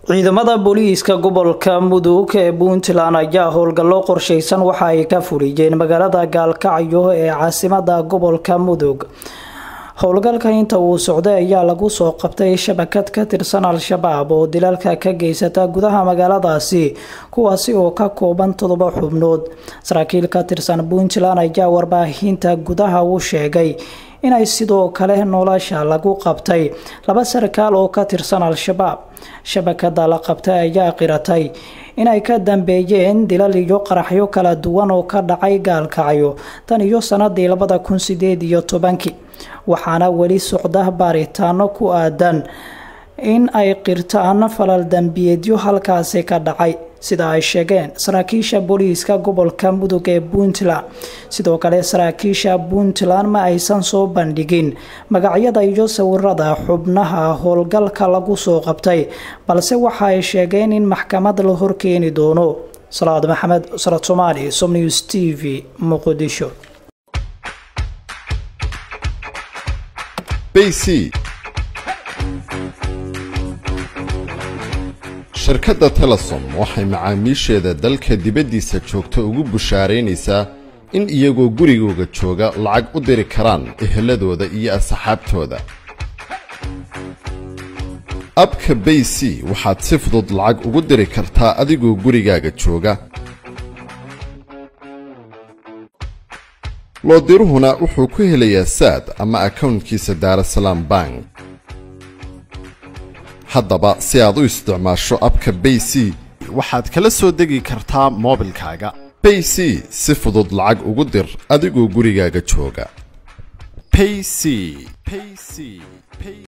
ciidamada booliiska gobolka mudug ee puntland ayaa howlgallo qorsheysan waxa ay ka fuliyeen magaalada gaalkacyo ee caasimada gobolka mudug howlgalka inta uu socday ayaa lagu soo qabtay shabakad ka tirsan al-shabaab oo dilalka ka geysata gudaha magaaladaasi kuwaasi oo ka kooban toddoba xubnood saraakiil ka tirsan puntland ayaa warbaahinta gudaha u sheegay inay sidoo kale nolosha lagu qabtay laba sarkaal oo ka tirsan al-shabaab shabakada la qabtay ayaa qiratay inay ka dambeeyeen dilal iyo qaraxyo kala duwan oo ka dhacay gaalkacyo tan iyo sanadii labada kun sideed iyo tobankii waxaana weli socda baaritaano ku aadan in ay qirtaan falal dambiyeedyo halkaasi ka dhacay sida ay sheegeen saraakiisha booliiska gobolka mudug ee puntland sidoo kale saraakiisha puntland ma aysan soo bandhigin magacyada iyo sawirada xubnaha howlgalka lagu soo qabtay balse waxa ay sheegeen in maxkamad la horkeeni doono salaad maxamed sarad soomaali somnews t v muqdisho bc shirkadda telesom waxay macaamiisheeda dalka dibaddiisa joogta ugu bushaaraynaysaa in iyagoo gurigooga jooga lacag u diri karaan eheladooda iyo asxaabtooda abka bay c waxaad si fudud lacag ugu diri kartaa adigoo gurigaaga jooga loodiruhuna wuxuu ku helayaa saad ama akownkiisa daarasalaam bank haddaba si aad u isticmaasho abka bay c waxaad kala soo degi kartaa moobilkaaga bay c si fudud lacag ugu dir adigoo gurigaaga jooga payc payc